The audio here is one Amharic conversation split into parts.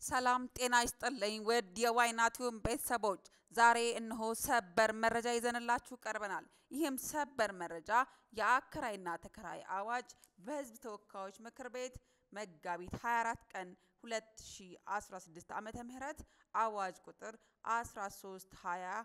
ሰላም ጤና ይስጥልኝ ውድ የዋይናቲዩብ ቤተሰቦች፣ ዛሬ እነሆ ሰበር መረጃ ይዘንላችሁ ቀርበናል። ይህም ሰበር መረጃ የአከራይና ተከራይ አዋጅ በሕዝብ ተወካዮች ምክር ቤት መጋቢት 24 ቀን 2016 ዓመተ ምህረት አዋጅ ቁጥር 1320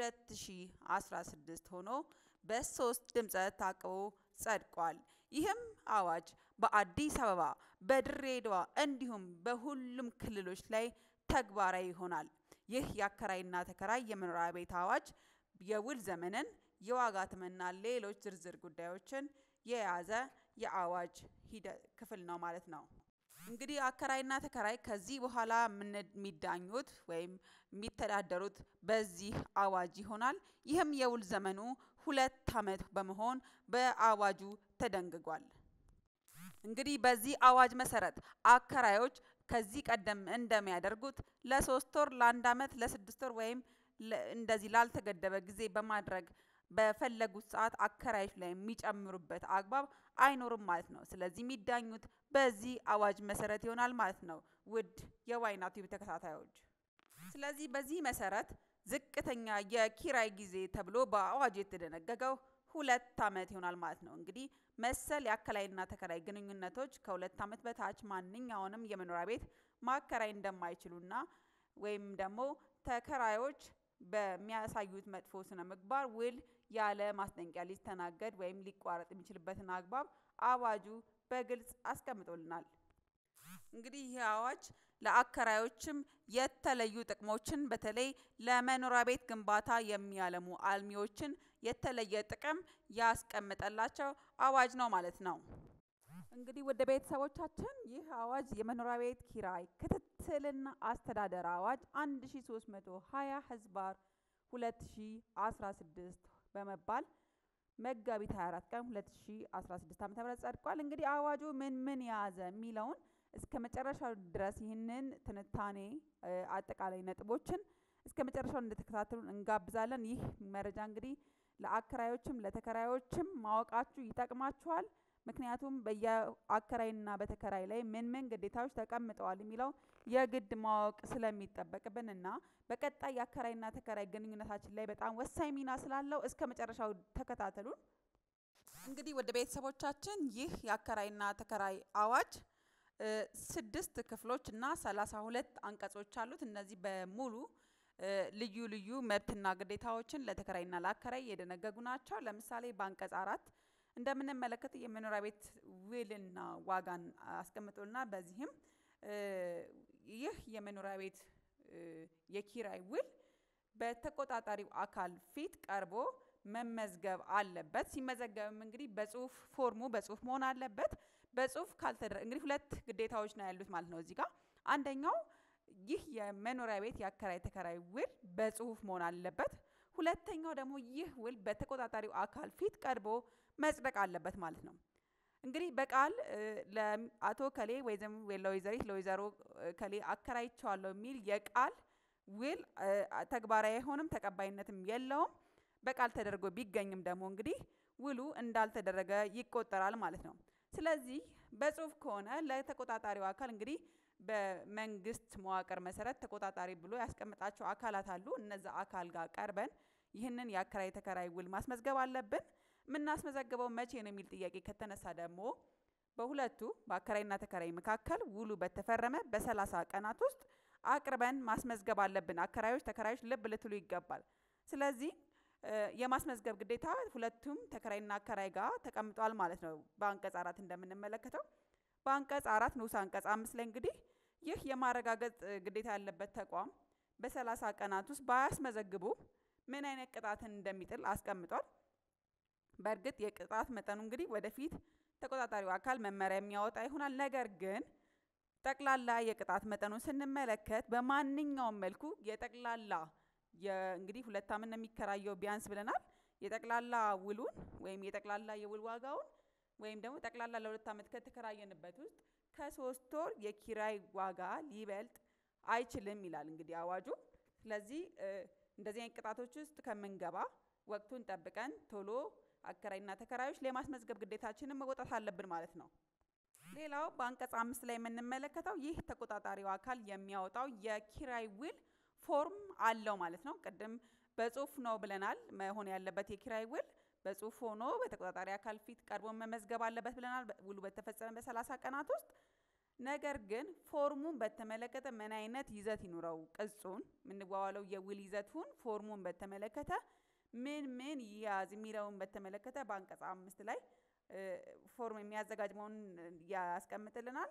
2016 ሆኖ በሶስት ድምፀ ታቅቦ ጸድቋል። ይህም አዋጅ በአዲስ አበባ፣ በድሬዳዋ እንዲሁም በሁሉም ክልሎች ላይ ተግባራዊ ይሆናል። ይህ የአከራይና ተከራይ የመኖሪያ ቤት አዋጅ የውል ዘመንን፣ የዋጋ ተመንና ሌሎች ዝርዝር ጉዳዮችን የያዘ የአዋጅ ሂደት ክፍል ነው ማለት ነው። እንግዲህ አከራይና ተከራይ ከዚህ በኋላ የሚዳኙት ወይም የሚተዳደሩት በዚህ አዋጅ ይሆናል። ይህም የውል ዘመኑ ሁለት ዓመት በመሆን በአዋጁ ተደንግጓል። እንግዲህ በዚህ አዋጅ መሰረት አከራዮች ከዚህ ቀደም እንደሚያደርጉት ለሶስት ወር፣ ለአንድ ዓመት፣ ለስድስት ወር ወይም እንደዚህ ላልተገደበ ጊዜ በማድረግ በፈለጉት ሰዓት አከራዮች ላይ የሚጨምሩበት አግባብ አይኖርም ማለት ነው። ስለዚህ የሚዳኙት በዚህ አዋጅ መሰረት ይሆናል ማለት ነው። ውድ የዋይናቲዩብ ተከታታዮች፣ ስለዚህ በዚህ መሰረት ዝቅተኛ የኪራይ ጊዜ ተብሎ በአዋጅ የተደነገገው ሁለት ዓመት ይሆናል ማለት ነው። እንግዲህ መሰል የአከራይና ተከራይ ግንኙነቶች ከሁለት ዓመት በታች ማንኛውንም የመኖሪያ ቤት ማከራይ እንደማይችሉና ወይም ደግሞ ተከራዮች በሚያሳዩት መጥፎ ስነ ምግባር ውል ያለ ማስጠንቀቂያ ሊስተናገድ ወይም ሊቋረጥ የሚችልበትን አግባብ አዋጁ በግልጽ አስቀምጦልናል። እንግዲህ ይህ አዋጅ ለአከራዮችም የተለዩ ጥቅሞችን በተለይ ለመኖሪያ ቤት ግንባታ የሚያለሙ አልሚዎችን የተለየ ጥቅም ያስቀመጠላቸው አዋጅ ነው ማለት ነው። እንግዲህ ወደ ቤተሰቦቻችን ይህ አዋጅ የመኖሪያ ቤት ኪራይ ክትትልና አስተዳደር አዋጅ 1320 ህዝባር 2016 በመባል መጋቢት 24 ቀን 2016 ዓ.ም ጸድቋል። እንግዲህ አዋጁ ምን ምን የያዘ የሚለውን እስከ መጨረሻው ድረስ ይህንን ትንታኔ አጠቃላይ ነጥቦችን እስከ መጨረሻው እንደተከታተሉን እንጋብዛለን። ይህ መረጃ እንግዲህ ለአከራዮችም ለተከራዮችም ማወቃችሁ ይጠቅማችኋል። ምክንያቱም በየአከራይና በተከራይ ላይ ምን ምን ግዴታዎች ተቀምጠዋል የሚለው የግድ ማወቅ ስለሚጠበቅብን እና በቀጣይ የአከራይና ተከራይ ግንኙነታችን ላይ በጣም ወሳኝ ሚና ስላለው እስከ መጨረሻው ተከታተሉን። እንግዲህ ወደ ቤተሰቦቻችን ይህ የአከራይና ተከራይ አዋጅ ስድስት ክፍሎች እና ሰላሳ ሁለት አንቀጾች አሉት። እነዚህ በሙሉ ልዩ ልዩ መብትና ግዴታዎችን ለተከራይና ለአከራይ የደነገጉ ናቸው። ለምሳሌ በአንቀጽ አራት እንደምንመለከት የመኖሪያ ቤት ውልና ዋጋን አስቀምጦልና በዚህም ይህ የመኖሪያ ቤት የኪራይ ውል በተቆጣጣሪው አካል ፊት ቀርቦ መመዝገብ አለበት። ሲመዘገብም እንግዲህ በጽሁፍ ፎርሙ በጽሁፍ መሆን አለበት። በጽሁፍ ካልተደረ እንግዲህ ሁለት ግዴታዎች ነው ያሉት ማለት ነው እዚህ ጋር አንደኛው ይህ የመኖሪያ ቤት የአከራይ ተከራይ ውል በጽሁፍ መሆን አለበት። ሁለተኛው ደግሞ ይህ ውል በተቆጣጣሪው አካል ፊት ቀርቦ መጽደቅ አለበት ማለት ነው። እንግዲህ በቃል ለአቶ ከሌ ወይዘም ለወይዘሪት ለወይዘሮ ከሌ አከራይቸዋለሁ የሚል የቃል ውል ተግባራዊ አይሆንም፣ ተቀባይነትም የለውም። በቃል ተደርጎ ቢገኝም ደግሞ እንግዲህ ውሉ እንዳልተደረገ ይቆጠራል ማለት ነው። ስለዚህ በጽሁፍ ከሆነ ለተቆጣጣሪው አካል እንግዲህ በመንግስት መዋቅር መሰረት ተቆጣጣሪ ብሎ ያስቀምጣቸው አካላት አሉ። እነዛ አካል ጋር ቀርበን ይህንን የአከራይ ተከራይ ውል ማስመዝገብ አለብን። የምናስመዘግበው መቼ ነው የሚል ጥያቄ ከተነሳ ደግሞ በሁለቱ በአከራይና ተከራይ መካከል ውሉ በተፈረመ በሰላሳ ቀናት ውስጥ አቅርበን ማስመዝገብ አለብን። አከራዮች፣ ተከራዮች ልብ ልትሉ ይገባል። ስለዚህ የማስመዝገብ ግዴታ ሁለቱም ተከራይና አከራይ ጋር ተቀምጧል ማለት ነው። በአንቀጽ አራት እንደምንመለከተው በአንቀጽ አራት ንዑስ አንቀጽ አምስት ላይ እንግዲህ ይህ የማረጋገጥ ግዴታ ያለበት ተቋም በሰላሳ ቀናት ውስጥ ባያስመዘግቡ ምን አይነት ቅጣትን እንደሚጥል አስቀምጧል። በእርግጥ የቅጣት መጠኑ እንግዲህ ወደፊት ተቆጣጣሪው አካል መመሪያ የሚያወጣ ይሆናል። ነገር ግን ጠቅላላ የቅጣት መጠኑን ስንመለከት በማንኛውም መልኩ የጠቅላላ እንግዲህ ሁለት ዓመት ነው የሚከራየው ቢያንስ ብለናል። የጠቅላላ ውሉን ወይም የጠቅላላ የውል ዋጋውን ወይም ደግሞ ጠቅላላ ለሁለት ዓመት ከተከራየንበት ውስጥ ከሶስት ወር የኪራይ ዋጋ ሊበልጥ አይችልም ይላል እንግዲህ አዋጁ። ስለዚህ እንደዚህ አይነት ቅጣቶች ውስጥ ከምንገባ ወቅቱን ጠብቀን ቶሎ አከራይና ተከራዮች ለማስመዝገብ ግዴታችንን መወጣት አለብን ማለት ነው። ሌላው በአንቀጽ አምስት ላይ የምንመለከተው ይህ ተቆጣጣሪው አካል የሚያወጣው የኪራይ ውል ፎርም አለው ማለት ነው። ቅድም በጽሁፍ ነው ብለናል። መሆን ያለበት የኪራይ ውል በጽሁፍ ሆኖ በተቆጣጣሪ አካል ፊት ቀርቦ መመዝገብ አለበት ብለናል። ውሉ በተፈጸመ በሰላሳ ቀናት ውስጥ ነገር ግን ፎርሙን በተመለከተ ምን አይነት ይዘት ይኑረው፣ ቅጹን የምንዋዋለው የውል ይዘቱን ፎርሙን በተመለከተ ምን ምን ይያዝ የሚለውን በተመለከተ በአንቀጽ አምስት ላይ ፎርም የሚያዘጋጅ መሆኑን ያስቀምጥልናል።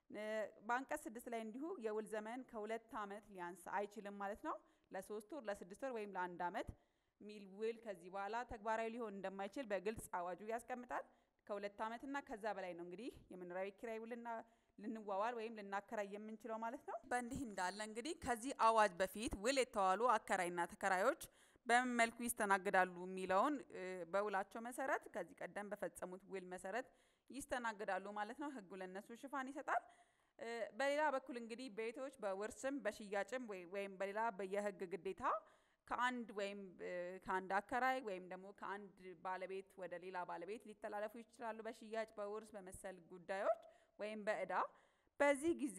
በአንቀጽ ስድስት ላይ እንዲሁ የውል ዘመን ከሁለት ዓመት ሊያንስ አይችልም ማለት ነው። ለሶስት ወር፣ ለስድስት ወር ወይም ለአንድ ዓመት ሚል ውል ከዚህ በኋላ ተግባራዊ ሊሆን እንደማይችል በግልጽ አዋጁ ያስቀምጣል። ከሁለት ዓመትና ከዛ በላይ ነው እንግዲህ የመኖሪያ ቤት ኪራይ ውልና ልንዋዋል ወይም ልናከራይ የምንችለው ማለት ነው። በእንዲህ እንዳለ እንግዲህ ከዚህ አዋጅ በፊት ውል የተዋሉ አከራይና ተከራዮች በምን መልኩ ይስተናግዳሉ የሚለውን በውላቸው መሰረት ከዚህ ቀደም በፈጸሙት ውል መሰረት ይስተናግዳሉ ማለት ነው። ሕጉ ለእነሱ ሽፋን ይሰጣል። በሌላ በኩል እንግዲህ ቤቶች በውርስም በሽያጭም ወይም በሌላ የሕግ ግዴታ ከአንድ ወይም ከአንድ አከራይ ወይም ደግሞ ከአንድ ባለቤት ወደ ሌላ ባለቤት ሊተላለፉ ይችላሉ። በሽያጭ በውርስ በመሰል ጉዳዮች ወይም በእዳ በዚህ ጊዜ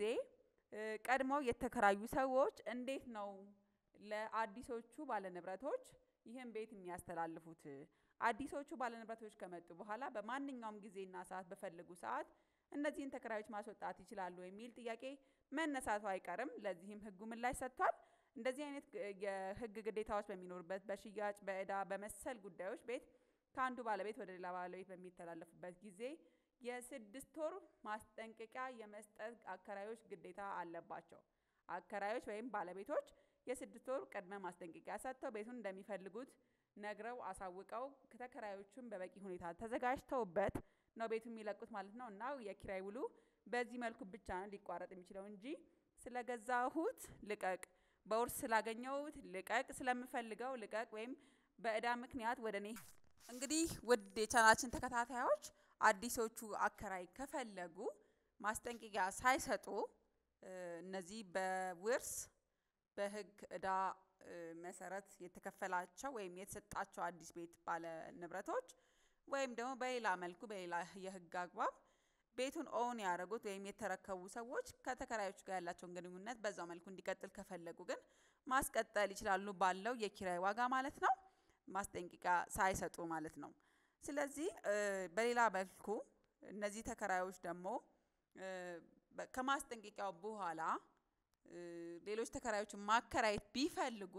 ቀድመው የተከራዩ ሰዎች እንዴት ነው ለአዲሶቹ ባለንብረቶች ይህን ቤት የሚያስተላልፉት? አዲሶቹ ባለንብረቶች ከመጡ በኋላ በማንኛውም ጊዜና ሰዓት በፈለጉ ሰዓት እነዚህን ተከራዮች ማስወጣት ይችላሉ የሚል ጥያቄ መነሳቱ አይቀርም። ለዚህም ህጉ ምላሽ ሰጥቷል። እንደዚህ አይነት የህግ ግዴታዎች በሚኖሩበት በሽያጭ በእዳ በመሰል ጉዳዮች ቤት ከአንዱ ባለቤት ወደ ሌላ ባለቤት በሚተላለፉበት ጊዜ የስድስት ወር ማስጠንቀቂያ የመስጠት አከራዮች ግዴታ አለባቸው። አከራዮች ወይም ባለቤቶች የስድስት ወር ቅድመ ማስጠንቀቂያ ሰጥተው ቤቱን እንደሚፈልጉት ነግረው አሳውቀው ከተከራዮቹም በበቂ ሁኔታ ተዘጋጅተውበት ነው ቤቱ የሚለቁት ማለት ነው። እና የኪራይ ውሉ በዚህ መልኩ ብቻ ነው ሊቋረጥ የሚችለው እንጂ ስለገዛሁት ልቀቅ፣ በውርስ ስላገኘሁት ልቀቅ፣ ስለምፈልገው ልቀቅ ወይም በእዳ ምክንያት ወደ እኔ እንግዲህ ውድ የቻናችን ተከታታዮች አዲሶቹ አከራይ ከፈለጉ ማስጠንቀቂያ ሳይሰጡ እነዚህ በውርስ በህግ እዳ መሰረት የተከፈላቸው ወይም የተሰጣቸው አዲስ ቤት ባለ ንብረቶች ወይም ደግሞ በሌላ መልኩ በሌላ የህግ አግባብ ቤቱን ኦውን ያደረጉት ወይም የተረከቡ ሰዎች ከተከራዮች ጋር ያላቸውን ግንኙነት በዛው መልኩ እንዲቀጥል ከፈለጉ ግን ማስቀጠል ይችላሉ፣ ባለው የኪራይ ዋጋ ማለት ነው። ማስጠንቀቂያ ሳይሰጡ ማለት ነው። ስለዚህ በሌላ መልኩ እነዚህ ተከራዮች ደግሞ ከማስጠንቀቂያው በኋላ ሌሎች ተከራዮችን ማከራየት ቢፈልጉ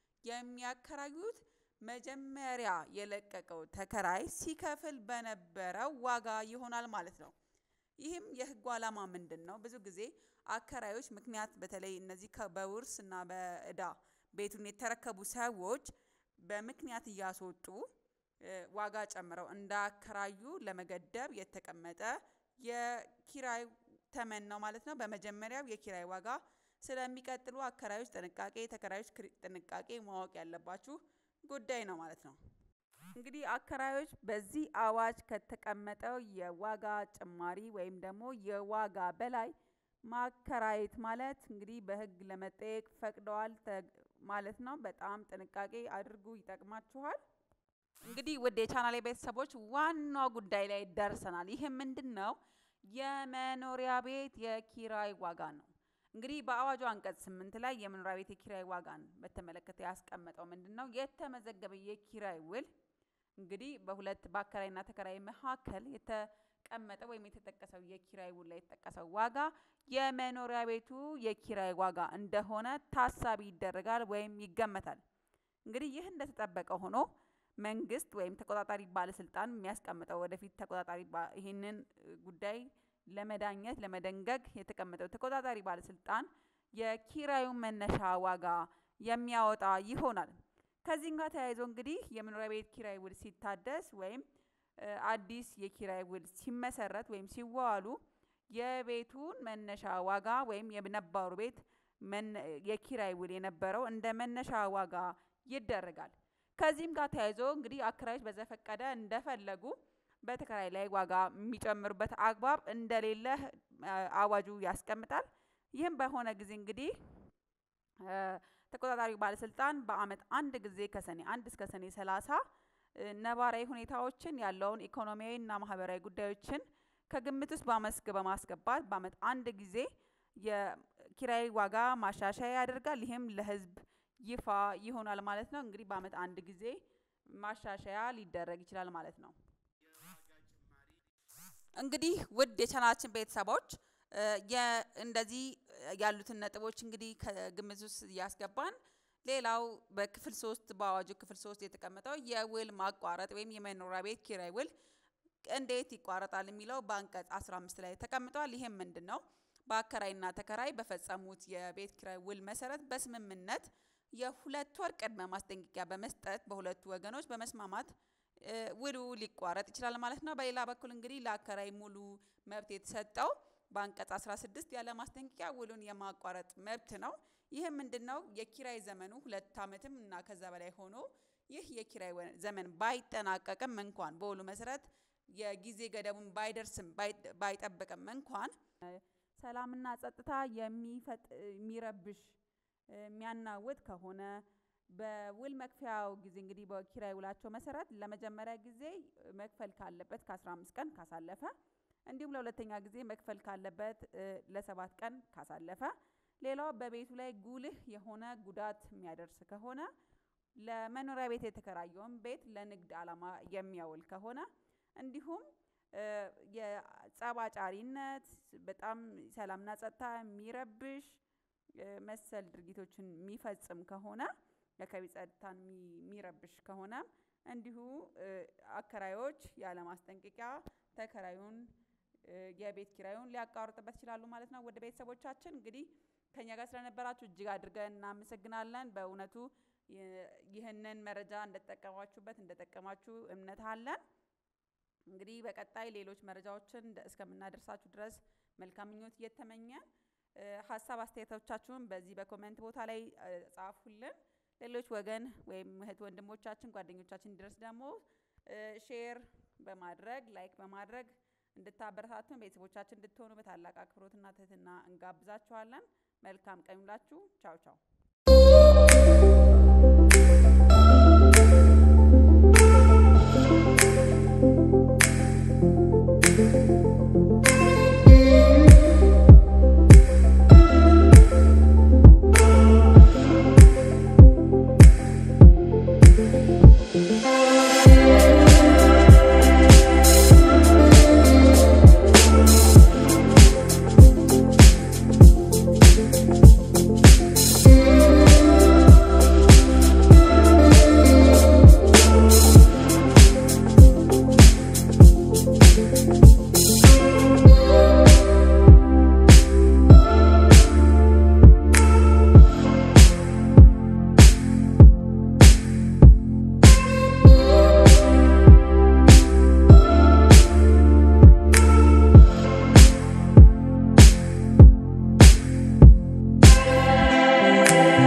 የሚያከራዩት መጀመሪያ የለቀቀው ተከራይ ሲከፍል በነበረው ዋጋ ይሆናል ማለት ነው። ይህም የህጉ ዓላማ ምንድን ነው? ብዙ ጊዜ አከራዮች ምክንያት በተለይ እነዚህ በውርስ እና በእዳ ቤቱን የተረከቡ ሰዎች በምክንያት እያስወጡ ዋጋ ጨምረው እንዳከራዩ ለመገደብ የተቀመጠ የኪራይ ተመን ነው ማለት ነው። በመጀመሪያው የኪራይ ዋጋ ስለሚቀጥሉ አከራዮች ጥንቃቄ፣ ተከራዮች ጥንቃቄ ማወቅ ያለባችሁ ጉዳይ ነው ማለት ነው። እንግዲህ አከራዮች በዚህ አዋጅ ከተቀመጠው የዋጋ ጭማሪ ወይም ደግሞ የዋጋ በላይ ማከራየት ማለት እንግዲህ በህግ ለመጠየቅ ፈቅደዋል ማለት ነው። በጣም ጥንቃቄ አድርጉ፣ ይጠቅማችኋል። እንግዲህ ውድ የቻናሌ ቤተሰቦች ዋናው ጉዳይ ላይ ደርሰናል። ይህ ምንድን ነው? የመኖሪያ ቤት የኪራይ ዋጋ ነው። እንግዲህ በአዋጁ አንቀጽ ስምንት ላይ የመኖሪያ ቤት የኪራይ ዋጋን በተመለከተ ያስቀመጠው ምንድን ነው? የተመዘገበ የኪራይ ውል እንግዲህ በሁለት በአከራይና ተከራይ መካከል የተቀመጠ ወይም የተጠቀሰው የኪራይ ውል ላይ የተጠቀሰው ዋጋ የመኖሪያ ቤቱ የኪራይ ዋጋ እንደሆነ ታሳቢ ይደረጋል ወይም ይገመታል። እንግዲህ ይህ እንደተጠበቀ ሆኖ መንግስት ወይም ተቆጣጣሪ ባለስልጣን የሚያስቀምጠው ወደፊት ተቆጣጣሪ ይህንን ጉዳይ ለመዳኘት ለመደንገግ የተቀመጠው ተቆጣጣሪ ባለስልጣን የኪራዩ መነሻ ዋጋ የሚያወጣ ይሆናል። ከዚህም ጋር ተያይዞ እንግዲህ የመኖሪያ ቤት ኪራይ ውል ሲታደስ ወይም አዲስ የኪራይ ውል ሲመሰረት ወይም ሲዋዋሉ የቤቱን መነሻ ዋጋ ወይም የነባሩ ቤት የኪራይ ውል የነበረው እንደ መነሻ ዋጋ ይደረጋል። ከዚህም ጋር ተያይዞ እንግዲህ አከራዮች በዘፈቀደ እንደፈለጉ በተከራይ ላይ ዋጋ የሚጨምሩበት አግባብ እንደሌለ አዋጁ ያስቀምጣል። ይህም በሆነ ጊዜ እንግዲህ ተቆጣጣሪው ባለስልጣን በአመት አንድ ጊዜ ከሰኔ አንድ እስከ ሰኔ ሰላሳ ነባራዊ ሁኔታዎችን ያለውን ኢኮኖሚያዊና ማህበራዊ ጉዳዮችን ከግምት ውስጥ በመስክ በማስገባት በአመት አንድ ጊዜ የኪራይ ዋጋ ማሻሻያ ያደርጋል። ይህም ለህዝብ ይፋ ይሆናል ማለት ነው። እንግዲህ በአመት አንድ ጊዜ ማሻሻያ ሊደረግ ይችላል ማለት ነው። እንግዲህ ውድ የቻናላችን ቤተሰቦች እንደዚህ ያሉትን ነጥቦች እንግዲህ ከግምት ውስጥ እያስገባን ሌላው በክፍል ሶስት በአዋጁ ክፍል ሶስት የተቀመጠው የውል ማቋረጥ ወይም የመኖሪያ ቤት ኪራይ ውል እንዴት ይቋረጣል የሚለው በአንቀጽ 15 ላይ ተቀምጧል። ይህም ምንድን ነው? በአከራይና ተከራይ በፈጸሙት የቤት ኪራይ ውል መሰረት በስምምነት የሁለት ወር ቅድመ ማስጠንቀቂያ በመስጠት በሁለቱ ወገኖች በመስማማት ውሉ ሊቋረጥ ይችላል ማለት ነው። በሌላ በኩል እንግዲህ ለአከራይ ሙሉ መብት የተሰጠው በአንቀጽ 16 ያለ ማስጠንቀቂያ ውሉን የማቋረጥ መብት ነው። ይህም ምንድን ነው? የኪራይ ዘመኑ ሁለት ዓመትም እና ከዛ በላይ ሆኖ ይህ የኪራይ ዘመን ባይጠናቀቅም እንኳን በውሉ መሰረት የጊዜ ገደቡን ባይደርስም ባይጠብቅም እንኳን ሰላምና ጸጥታ የሚረብሽ የሚያናውጥ ከሆነ በውል መክፈያው ጊዜ እንግዲህ በኪራይ ውላቸው መሰረት ለመጀመሪያ ጊዜ መክፈል ካለበት ከ15 ቀን ካሳለፈ እንዲሁም ለሁለተኛ ጊዜ መክፈል ካለበት ለሰባት ቀን ካሳለፈ ሌላው በቤቱ ላይ ጉልህ የሆነ ጉዳት የሚያደርስ ከሆነ ለመኖሪያ ቤት የተከራየውን ቤት ለንግድ ዓላማ የሚያውል ከሆነ እንዲሁም የጸባጫሪነት በጣም ሰላምና ጸጥታ የሚረብሽ መሰል ድርጊቶችን የሚፈጽም ከሆነ የአካባቢ ጸጥታን የሚረብሽ ከሆነ እንዲሁ አከራዮች ያለ ማስጠንቀቂያ ተከራዩን የቤት ኪራዩን ሊያቋርጥበት ይችላሉ ማለት ነው። ወደ ቤተሰቦቻችን እንግዲህ ከኛ ጋር ስለነበራችሁ እጅግ አድርገን እናመሰግናለን። በእውነቱ ይህንን መረጃ እንደተጠቀማችሁበት እንደጠቀማችሁ እምነት አለን። እንግዲህ በቀጣይ ሌሎች መረጃዎችን እስከምናደርሳችሁ ድረስ መልካም ምኞት እየተመኘን ሀሳብ አስተያየቶቻችሁን በዚህ በኮሜንት ቦታ ላይ ጻፉልን። ሌሎች ወገን ወይም እህት ወንድሞቻችን ጓደኞቻችን ድረስ ደግሞ ሼር በማድረግ ላይክ በማድረግ እንድታበረታቱን ቤተሰቦቻችን እንድትሆኑ በታላቅ አክብሮትና ትህትና እንጋብዛችኋለን። መልካም ቀን ይሁንላችሁ። ቻው ቻው። Thank you.